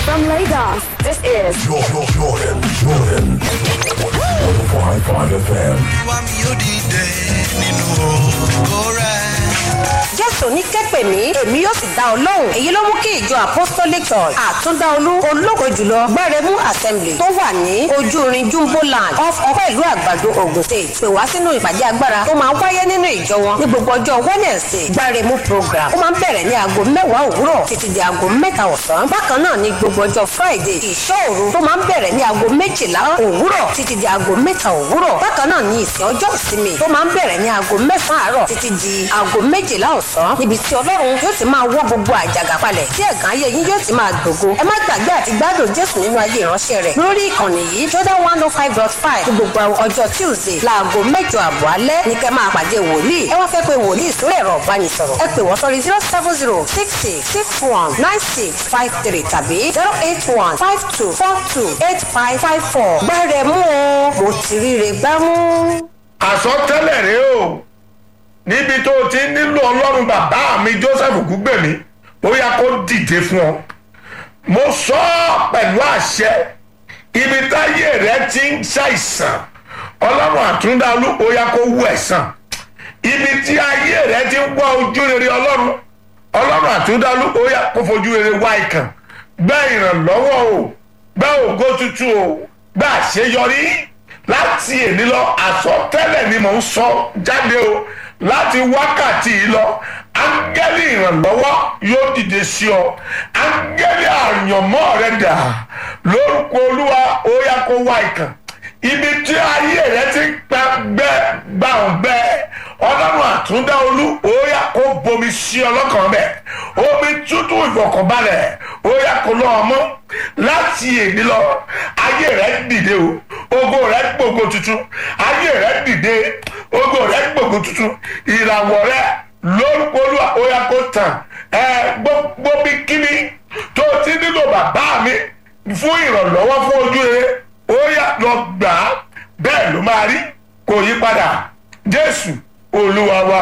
From Lagos, this is Jordan, Jordan, Jordan. 105.5 FM. wá mi yóò dìde nínú ògo rẹ̀. jésù ní kẹ́pẹ̀ mí èmi yóò sì dá ọ lóhùn èyí ló mú kí ìjọ apostolic church àtúndáolú ológo jùlọ gbẹrẹmú assembly tó wà ní ojúrin jumbo land off ọpẹ́ ìlú àgbàdo ogun state pè wá sínú ìpàdé agbára tó máa ń wáyé nínú ìjọ wọn ní gbogbo ọjọ́ wednesday gbẹrẹmú program ó máa ń bẹ̀rẹ̀ ní aago mẹ́wàá òwúrọ̀ títí di aago mẹ́ta ọ̀sán bákan náà ní gbogbo ọjọ́ friday ìṣọ́òru tó máa ń bẹ̀rẹ̀ ní aago méjìlá òwúrọ̀ títí di aago mẹ́ta òwúrọ̀ bákan náà ní ìsìn ọjọ́ ìsinmi tó máa ń bẹ̀rẹ̀ ní aago mẹ́sàn-án àárọ̀ títí di aago méjìlá ọ̀sán níbi tí ọlọ́run yóò ti máa wọ́ gbogbo àjàgà palẹ̀ tí ẹ̀gán ayé yín yóò ti máa gbògo ẹ má gbàgbé àti gbádùn jésù nínú ayé ìránṣẹ́ rẹ̀ lórí ìkànnì yìí jordan one oh five dot five ní gbogbo ọjọ́ tuesday láago mẹ́jọ àbọ̀ alẹ́ ní kẹ́ máa pàdé wòlíì ẹ wá fẹ́ pé wòlíì sórí ẹ̀rọ ìbánisọ̀rọ̀ ẹ pè wọ́n sórí zero seven zero six six six one nine six five three tàbí zero eight one five two four two eight five five four gbẹ́rẹ̀ mú o mo ti ríre gbámú. àsọtẹ́lẹ̀ rèé o níbi tó o ti nílò ọlọ́run bàbá mi joseph gúgbèmí ó yá kó dìde fún ọ mo sọ ọ pẹ̀lú àṣẹ ibi táyé rẹ ti ń ṣàìsàn ọlọ́run àtúndáolú ó yá kó wú ẹ̀sán ibi tí ayé rẹ ti ń wá ojú rere ọlọ́run ọlọ́run àtúndáolú ó yá kó fojú rere wá ìkàn gbẹ́ ìrànlọ́wọ́ o gbẹ́ ògo tuntun o gbẹ́ àṣeyọrí láti èní lọ àsọtẹ́lẹ̀ ni mò ń sọ jáde o láti wákàtí yìí lọ áńgẹ́lì ìrànlọ́wọ́ yóò dìde sí ọ áńgẹ́lì àyànmọ́ rẹ dà lórúkọ olúwa ó yá kó wá ìkàn ibi tí ayé rẹ ti ń pa gbẹ gbàǹgbẹ ọlọ́run àtúndá olú ó yá kó bomi sí ọlọ́kàn bẹ́ẹ̀ omi tútù ìfọ̀kànbalẹ̀ ó yá kó lọ́ ọmọ láti èdè lọ ayé rẹ dìde o ogo rẹ gbogbo tuntun ayé rẹ dìde ogo rẹ gbogbo tuntun ìràwọ̀ rẹ lórúkọ olúwa ó yá kó tàn ẹ gbogbo bí kíní tó ti nílò bàbá mi fún ìrànlọ́wọ́ fún ojú rere ó yá lọ gbà á bẹ́ẹ̀ ló máa rí kò yí padà jésù olúwa wa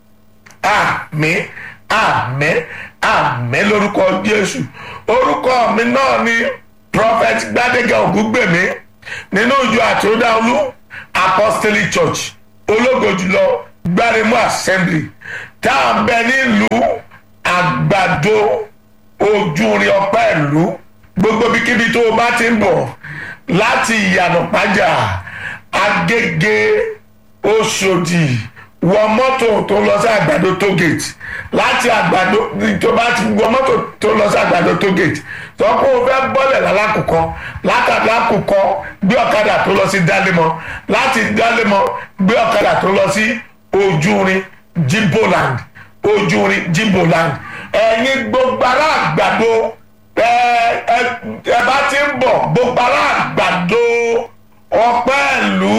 àmín àmín àmín lórúkọ jésù orúkọ mi náà ni prophet gbadege ògúngbèmí nínú ìjọ àtúndáolú apostolic church ológo jùlọ gbáremú assembly tá à ń bẹ nílùú àgbàdo ojúrin ọpẹ ìlú gbogbo bíkíbi tó o bá ti ń bọ̀ láti ìyànà pàjá agége oṣòdì wọ mọ́tò tó lọ sí àgbàdo tógèètì láti àgbàdo tó bá ti wọ mọ́tò tó lọ sí àgbàdo tógèètì tó kó o fẹ́ bọ́lẹ̀ lálákùkọ látàbí àkùkọ gbé ọ̀kadà tó lọ sí dálémọ láti dálémọ gbé ọ̀kadà tó lọ sí ojúrin jimboland ojúrin jimboland ẹ̀yin gbogbo ará àgbàdo ẹ ẹ ẹ bá ti ń bọ̀ gbogbo ará àgbàdo ọpẹ́ ìlú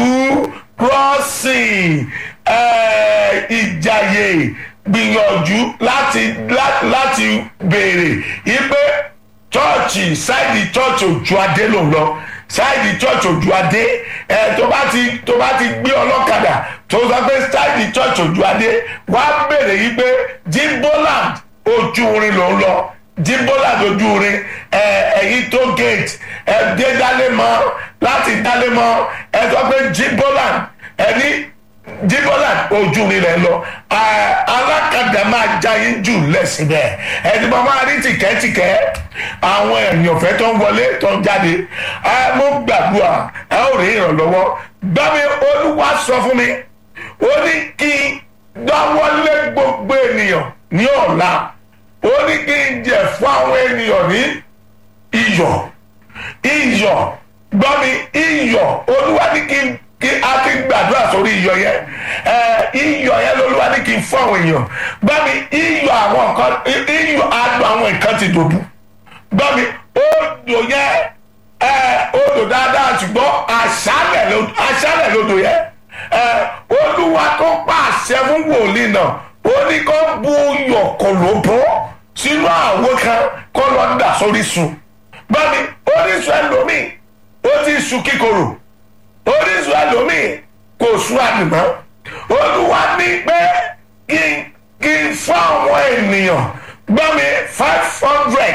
crossing ẹ ìjàyè gbìyànjú láti lá- láti béèrè ipe chọ́ọ̀chì sáìdì chọ́ọ̀chì òjúadé ló ń lọ sáìdì chọ́ọ̀chì òjúadé ẹ tó bá ti tó bá ti gbé ọlọ́kadà tó sọ pé sáìdì chọ́ọ̀chì òjúadé wá béèrè yìí pé jimboland ojú orin ló ń lọ jimboland ojú orin ẹ ẹ̀yìn tó gate ẹ dé dálémọ láti dálémọ ẹ sọ pé jimboland ẹ ní jíbọ́là ojú mi rẹ̀ lọ Ah, alákàdá máa já yín jù lẹ́sìnbẹ̀ ẹni bá máa rí tìkẹ́tìkẹ́ àwọn èèyàn fẹ́ tó ń wọlé tó ń jáde Ah, mo gbàdúrà ẹ ó rí ìrànlọ́wọ́ gbàmí olúwa sọ fún mi ó ní kí n dáwọ́lé gbogbo ènìyàn ní ọ̀la ó ní kí n jẹ fún àwọn ènìyàn ní iyọ̀ iyọ̀ gbọ́mi iyọ̀ olúwa ní kí n kí a ti gbàdúrà sórí iyọ̀ yẹn ẹ iyọ̀ yẹn lolúwa ní kí n fún àwọn èèyàn gbọ́mi iyọ̀ àwọn nǹkan iyọ̀ adùn àwọn nǹkan ti dòbu gbọ́mi odò yẹn ẹ odò dáadáa ṣùgbọ́n aṣálẹ̀ ló- aṣálẹ̀ lodò yẹn ẹ olúwa tó pàṣẹ fún wòlíì náà ó ní kó bu iyọ̀ kòlóbó sínú àwo kan kó lọ dà sórí sùn gbọ́mi orísun ẹlòmíì ó ti sùn kíkorò orísun ẹlòmíì kò sún àdìmọ́ olúwa ní pé kí n kí n fún àwọn ènìyàn gbọ́ mi five hundred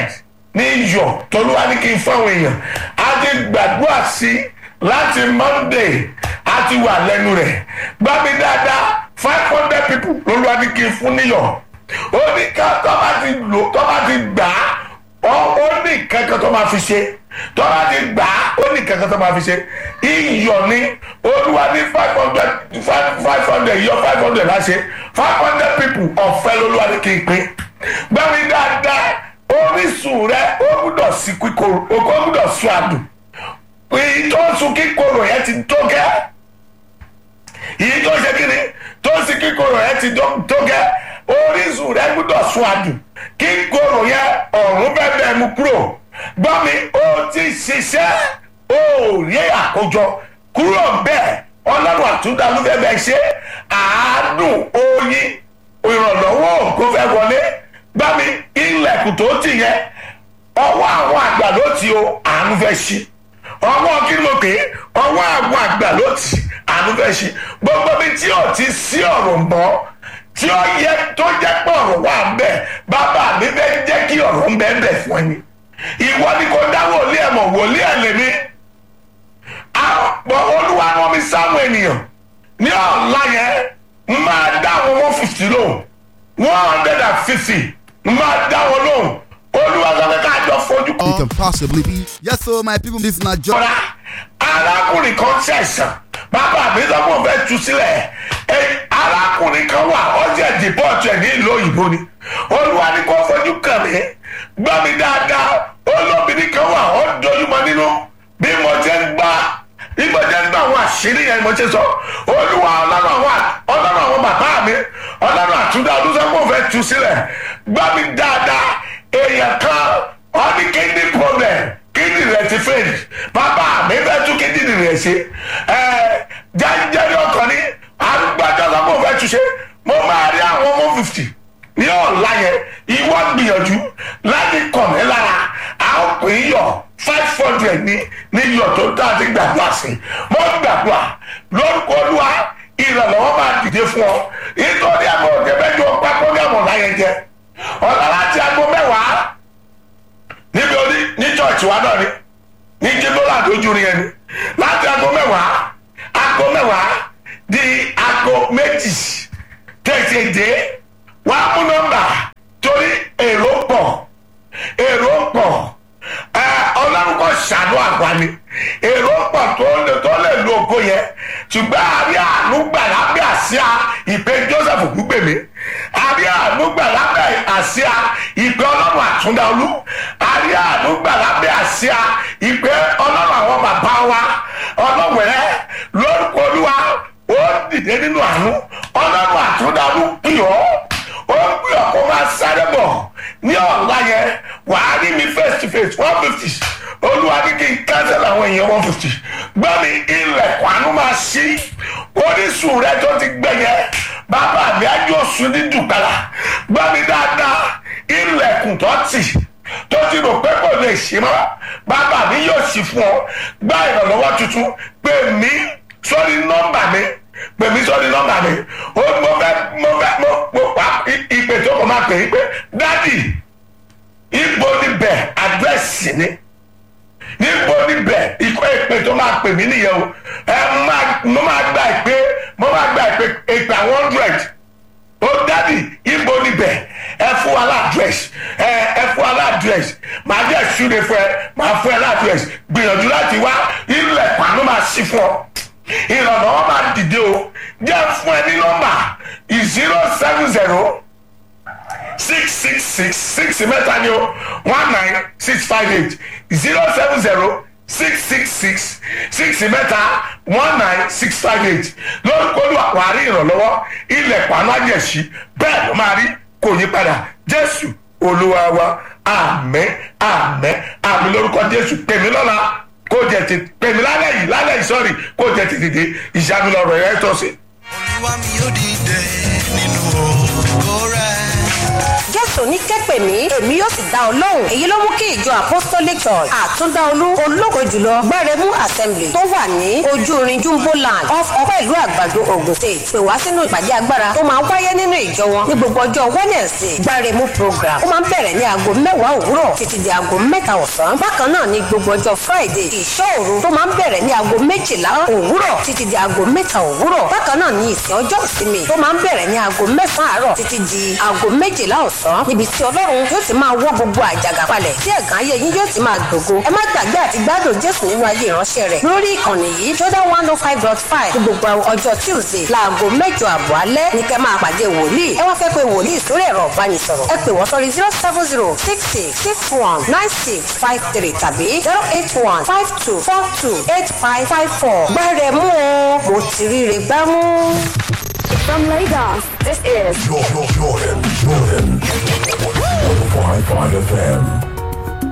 ní iyọ̀ tolúwa ní kí n fún àwọn èèyàn a ti gbàdúrà sí láti monday a ti wà lẹ́nu rẹ̀ gbá mi dáadáa five hundred people lolúwa ní kí n fún níyọ̀ ó ní ká tó bá ti lò tó bá ti gbà á ó ó ní kankan tó máa fi ṣe tó bá ti gbà á ó ní kankan tó máa fi ṣe iyọ̀ ní olúwa ní five hundred five hundred iyọ̀ five hundred láṣẹ five hundred people ọ̀fẹ́ lolúwa ní kí n pín gbá mi dáadáa orísun rẹ ó gbúdọ̀ sí kíkorò ó gbúdọ̀ sún àdùn èyí tó ń sun kíkorò yẹn ti tó gẹ́ èyí tó ṣe kí ni tó ń sin kíkorò yẹn ti tó gẹ́ orísun rẹ gbúdọ̀ sún àdùn kíkorò yẹn ọ̀run bẹ́ẹ̀ bẹ́ẹ̀ mú kúrò gbọ́ mi ó ti ṣiṣẹ́ ó rí àkójọ kúrò bẹ́ẹ̀ ọlọ́run àtúndà ló fẹ́ bẹ́ẹ̀ ṣe àádùn oyin ìrànlọ́wọ́ ògo fẹ́ wọlé gbá mi ilẹ̀kùn tó tì yẹn ọwọ́ àwọn àgbà ló ti o àánú fẹ́ ṣí ọwọ́ kí ló pé ọwọ́ àwọn àgbà ló ti àánú fẹ́ ṣí gbogbo mi tí ò ti sí ọ̀rọ̀ mọ́ tí ó yẹ tó jẹ́ pé ọ̀rọ̀ wà ń bẹ̀ bàbá mi fẹ́ jẹ́ kí ọ̀rọ̀ ń bẹ̀ ń bẹ̀ fún ẹni ìwọ ni kò dá wòlíì ẹ̀ mọ̀ wòlíì ẹ̀ lèmi àpò olúwa rán mi sáwọn ènìyàn ní ọ̀la yẹn máa dá àwọn one fifty lóhùn one hundred and fifty máa dá wọn lóhùn olúwa sọ pé ká jọ fojú It can possibly be. Yes, so my people, this is not just. kọ́ra arákùnrin kan ṣẹ̀ṣàn bàbá mi sọ pé òun fẹ́ tu sílẹ̀ ẹ arákùnrin kan wà ọjà dìbọ́ọ̀tù ẹ̀ ní ìlú òyìnbó ni olúwa ni kò fojú kàn mí gbọ́ mi dáadáa olóbìnrin kan wà ó dojúmọ́ nínú bí mo ti ń gbá bí mo ti ń gbá àwọn àṣírí yẹn mo ti sọ olúwa ọlọ́run àwọn ọlọ́run àwọn bàbá mi ọlọ́run àtúndà ọdún sọ pé òun fẹ́ tu sílẹ̀ gbọ́ mi dáadáa èèyàn kan ó ní kidney problem kidney rẹ̀ ti fail bàbá mi fẹ́ tún kidney rẹ̀ ṣe ẹ jẹ́jẹ́rì ọkàn ní arúgbájọ́ sọ pé òun fẹ́ tu ṣe mo máa rí àwọn one fifty ní ọ̀la yẹn ìwọ gbìyànjú láti kàn mí lára a ó pè é yọ five hundred ní ní yọ tó dá sí gbàdúrà sí mo gbàdúrà lórúkọ olúwa ìrànlọ́wọ́ máa dìde fún ọ nítorí àgbọ̀ òkèbẹ́jọ pápọ́ ní àmọ̀ láyé jẹ ọ̀la láti aago mẹ́wàá níbi orí ní church wa náà ni ní jíbọ́lá àdójú rí ẹni láti aago mẹ́wàá aago mẹ́wàá di aago méjì tètè dé wàá mú nọ́mbà torí èrò pọ̀ èrò pọ̀ ẹ ọlọ́run kò ṣàánú àgbà ni èrò pọ̀ tó lè tó lè lo ògo yẹn ṣùgbọ́n àrí àánú gbà lábẹ́ àsíá ìpè joseph gbúgbèmí àrí àánú gbà lábẹ́ àsíá ìpè ọlọ́run àtúndáolú àrí àánú gbà lábẹ́ àsíá ìpè ọlọ́run àwọn bàbá wa ọlọ́wẹ̀rẹ́ lórúkọ olúwa ó dìde nínú àánú ọlọ́run àtúndáolú pì ọ́ ó gbé ọkọ máa sáré bọ̀ ní ọ̀la yẹn wàá rí mi face to face one fifty olúwa ní kí n cancel àwọn èèyàn one fifty gbọ́ mi ilẹ̀kùn àánú máa ṣí orísun rẹ tó ti gbẹ yẹn bàbá mi ájú oṣù ní dùgbàlà gbọ́ mi dáadáa ilẹ̀kùn tó tì tó ti rò pé kò lè ṣí mọ́ bàbá mi yóò ṣí fún ọ gbá ìrànlọ́wọ́ tuntun pè mí sórí nọ́mbà mi pèmí sọ́ni nọ́mbà mi ó mo fẹ́ mo fẹ́ mo mo pa ìpè tó kọ́ máa pè é pé dádì ibo níbẹ̀ àdírẹ́sì ni níbo níbẹ̀ ikọ́ ìpè tó máa pè mí nìyẹn o ẹ máa mo máa gba ìpè mo máa gba ìpè ìpè àwọn hundred ó dádì ibo níbẹ̀ ẹ fún wa ládírẹ́sì ẹ ẹ fún wa ládírẹ́sì màá jẹ́ ìṣúre fún ẹ màá fún ẹ ládírẹ́sì gbìyànjú láti wá ilẹ̀ pàánù máa ṣí fún ọ ìrànlọ́wọ́ máa dìde o jẹ́ fún ẹ ní nọ́mbà zero seven zero six six six six mẹ́ta ni o one nine six five eight zero seven zero six six six six mẹ́ta one nine six five eight lórúkọ olúwa wà á rí ìrànlọ́wọ́ ilẹ̀ pàánù àjẹsí bẹ́ẹ̀ ló máa rí kò yí padà jésù olúwa wa àmẹ́ àmẹ́ àmì lórúkọ jésù pèmí lọ́la kó jẹ tètè pèmí lálẹ́ yìí lálẹ́ yìí sọ́ọ̀rì kó jẹ tètè dé ìṣàmì lọ́rọ̀ ẹ̀ tọ́ sí. olúwa mi yóò dìde nínú ògo rẹ̀. jésù jésù ní kẹ́pẹ̀ mí èmi yóò sì dá ọ lóhùn èyí ló mú kí ìjọ apostolic church àtúndáolú ológo jùlọ gbẹrẹmú assembly tó wà ní ojú irin jumbo land off ọpẹ́ ìlú àgbàdo ogun state pè wá sínú ìpàdé agbára tó máa wáyé nínú ìjọ wọn ní gbogbo ọjọ́ wednesday gbẹrẹmú program ó máa ń bẹ̀rẹ̀ ní aago mẹ́wàá òwúrọ̀ títí di aago mẹ́ta ọ̀sán bákan náà ní gbogbo ọjọ́ friday ìṣọ́ òru tó máa ń bẹ̀rẹ̀ ní aago méjìlá òwúrọ̀ títí di aago mẹ́ta òwúrọ̀ bákan náà ní ìsìn ọjọ́ ìsinmi tó máa ń bẹ̀rẹ̀ ní aago mẹ́sàn-án àárọ̀ títí di aago méjìlá ọ̀sán níbi tí ọlọ́run yóò ti máa wọ́ gbogbo àjàgà palẹ̀ tí ẹ̀gàn ayé yín yóò ti máa gbògo ẹ má gbàgbé àti gbádùn jésù nínú ayé ìránṣẹ́ rẹ̀ lórí ìkànnì yìí jordan one oh five dot five ní gbogbo ọjọ́ tuesday láago mẹ́jọ àbọ̀ alẹ́ ní kẹ́ máa pàdé wòlíì ẹ wá fẹ́ pé wòlíì sórí ẹ̀rọ ìbánisọ̀rọ̀ ẹ pè wọ́n sórí zero seven zero six six six one nine six five three tàbí zero eight one five two four two eight five five four gbẹ́rẹ̀ mú o mo ti ríre gbámú. From Lagos, this is Jordan, Jordan, Jordan. 105.5 FM.